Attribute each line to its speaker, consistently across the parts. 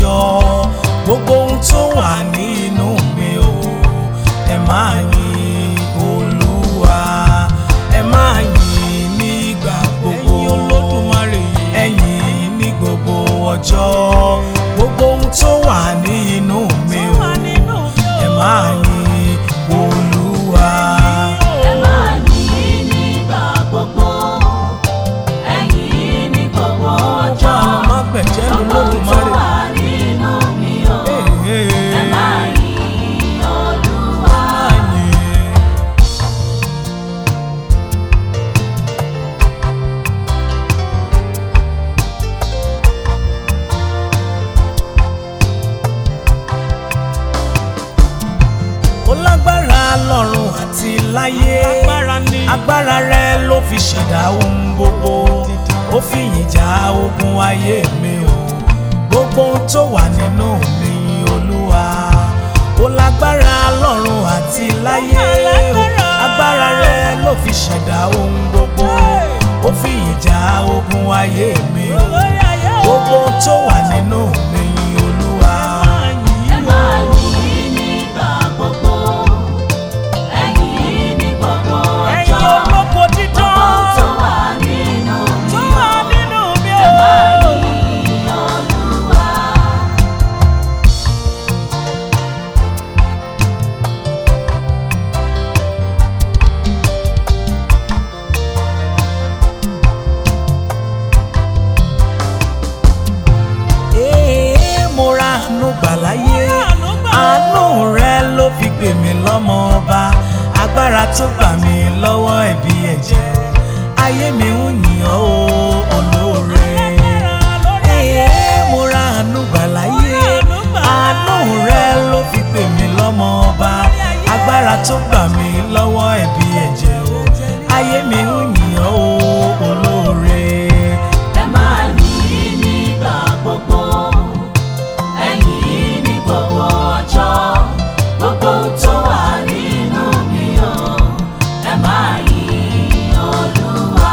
Speaker 1: ọjọ́ gbogbo ohun tó wà nínú mi o ẹ máa yin olúwa ẹ máa yin nígbà gbogbo
Speaker 2: Ẹ̀yin Olódùmarè.
Speaker 1: ẹ yìn ní gbogbo ọjọ́ gbogbo ohun tó wà nínú mi o
Speaker 2: wà nínú mi o.
Speaker 1: ẹ máa yin olúwa.
Speaker 3: Ẹ máa yìn nígbà gbogbo, ẹ yìn ní gbogbo ọjọ́.
Speaker 1: má gbẹ̀jẹ́ nu
Speaker 3: Gbogbo ohun tó
Speaker 1: lódùmarè.
Speaker 3: wà nínú mi o. Ẹ máa yìn Olúwa.
Speaker 1: ó lágbára lọ́run àti láyé
Speaker 2: Agbára ni.
Speaker 1: agbára rẹ ló fi ṣẹ̀dá ohun gbogbo ó fi ìjà ogun ayé mi o gbogbo ohun tó wà nínú mi olúwa ó lágbára lọ́run àti láyé
Speaker 2: Alágbára.
Speaker 1: agbára rẹ ló fi ṣẹ̀dá ohun gbogbo ó fi ìjà ogun ayé mi o
Speaker 2: Olórí ayé o.
Speaker 1: gbogbo ohun tó wà nínú mi olúwa.
Speaker 3: Ẹ máa yìn nígbà gbogbo, ẹ yìn ní gbogbo
Speaker 2: Ẹ̀yin
Speaker 3: ọjọ́.
Speaker 2: olóko dídán.
Speaker 3: Gbogbo ohun tó wà nínú
Speaker 2: tó
Speaker 3: mi
Speaker 2: wà
Speaker 3: o.
Speaker 2: nínú mi
Speaker 3: Ẹ máa
Speaker 2: o.
Speaker 3: yìn Olúwa.
Speaker 1: Ee, mo ra àánú gbà láyé
Speaker 2: Mo ra àánú gbà o.
Speaker 1: àánú rẹ ló fi gbè mí lọ́mọ ọba agbára tó gbà mí lọ́wọ́ ẹ̀bi ẹ̀jẹ̀ ayé mi ń yìn ọ́ o olóore
Speaker 2: Alágbára lórí ayé.
Speaker 1: Ee, mo ra àánú gbà láyé
Speaker 2: Mo ra àánú gbà.
Speaker 1: àánú rẹ ló fi gbè mí lọ́mọ ọba
Speaker 2: Lórí ayé.
Speaker 1: agbára tó gbà mí lọ́wọ́ ẹ̀bi ẹ̀jẹ̀ o ayé mi ń yìn ọ́ o olóore.
Speaker 3: Ẹ máa yìn nígbà gbogbo, ẹ yìn ní gbogbo ọjọ́. Gbogbo ohun tó wà nínú mi o, ẹ máa yìn Olúwa.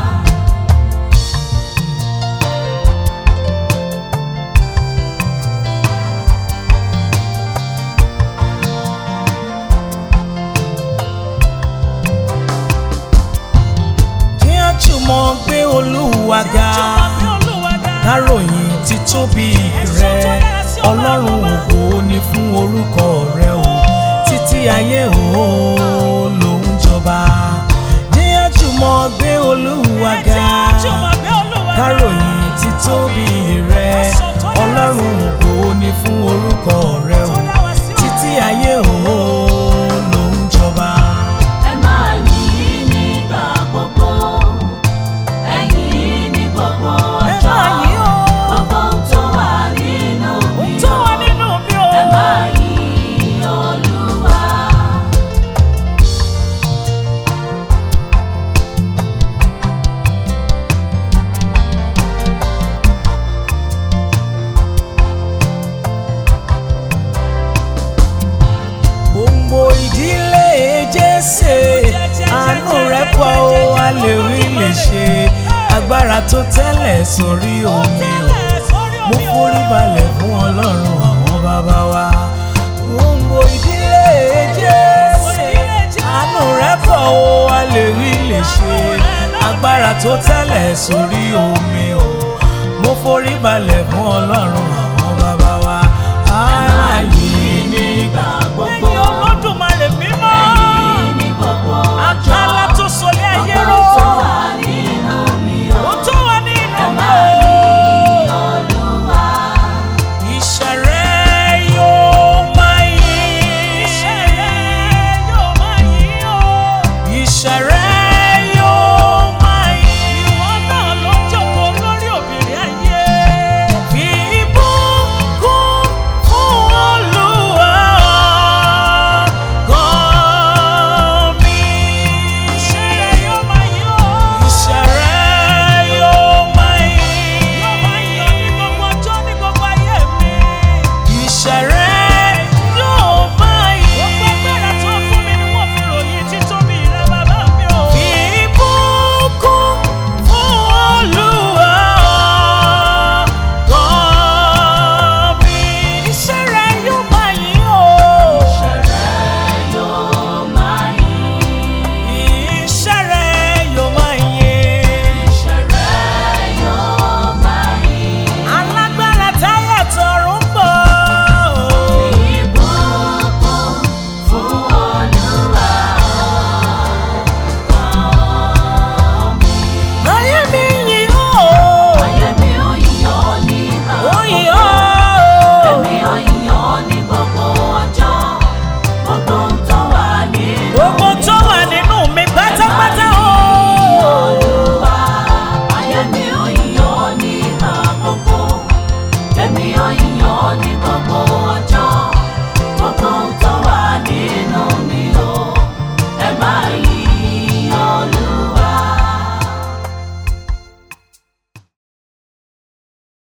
Speaker 1: kí á jùmọ̀ gbé olúwa ga
Speaker 2: Jọ̀wọ́ bí Olúwa ga.
Speaker 1: káròyìn títóbi rẹ ọlọ́run ògo ni fún orúkọ rẹ o títí ayé o ló ń jọba kí á jùmọ̀ gbé olúwa ga
Speaker 2: Jọ̀wọ́ bí Olúwa ga.
Speaker 1: káròyìn títóbi rẹ ọlọ́run ògo ni fún orúkọ rẹ o títí ayé o ló ń jọba.
Speaker 3: Ẹ máa yìn nígbà gbogbo, ẹ yìn ní gbogbo
Speaker 2: Ẹ
Speaker 3: ọjọ́.
Speaker 2: máa yìn o.
Speaker 3: Gbogbo ohun tó wà nínú mi
Speaker 2: tó
Speaker 3: o,
Speaker 2: wà nínú mi o.
Speaker 3: ẹ máa yìn Olúwa.
Speaker 1: gbogbo ìdílé jésè àánú rẹ̀ pọ̀ ó a lè rí lè ṣe agbára tó tẹ́lẹ̀ sórí omi o
Speaker 2: Tẹ́lẹ̀ sórí
Speaker 1: mo
Speaker 2: omi o.
Speaker 1: forí balẹ̀ fún ọlọ́run àwọn bàbá wa gbogbo ìdílé jésè àánú rẹ̀ pọ̀ ó a lè rí lè ṣe agbára tó tẹ́lẹ̀ sórí omi o mo forí balẹ̀ fún ọlọ́run